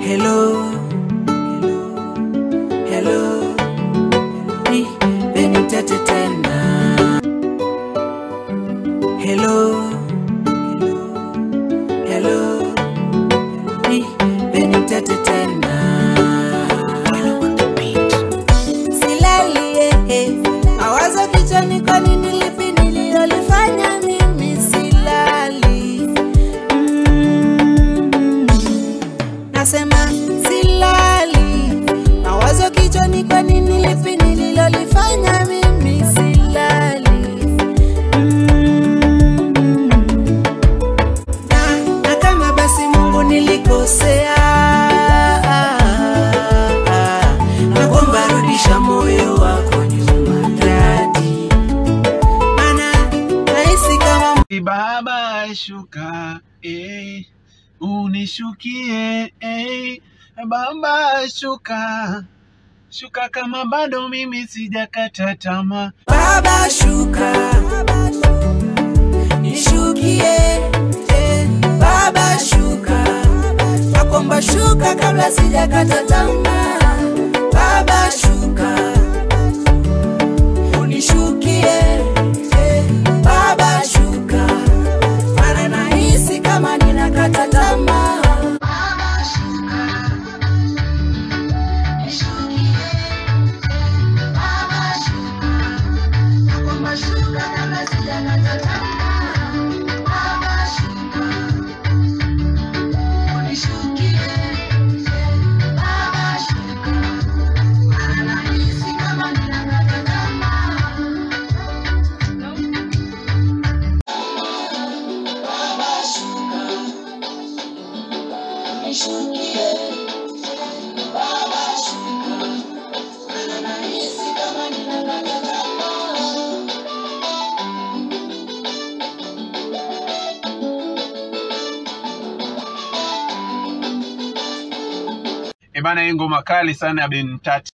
Hello, hello, ni Beni Mtete tena. Hello, hello, ni Beni Mtete tena. Silali eh, mawazo kichwani, kwa nini lipi nililolifanya mimi silali? Mm. Nasema silali, mawazo kichwani, kwa nini lipi nililolifanya mimi silali? Mm. Na, na kama basi Mungu nilikosea, naomba rudisha moyo wako nyuma dadi, maana nahisi kama Baba shuka, eh, unishukie, eh, Baba shuka, shuka kama bado mimi sijakata tamaa. Baba shuka, nishukie, eh, Baba shuka, nakomba shuka kabla sijakata tamaa. Baba shuka, unishukie, eh, Baba shuka, maana nahisi kama ninakata tamaa. Baba shuka, nishukie, Baba shuka Naomba shuka kabla sijakata tamaa. Baba shuka, unishukie. Baba shuka, maana nahisi kama ninakata tamaa. Baba shuka, unishukie. Baba shuka, maana nahisi kama ninakata tamaa. Eh bana, hii ngoma kali sana ya Ben Tati.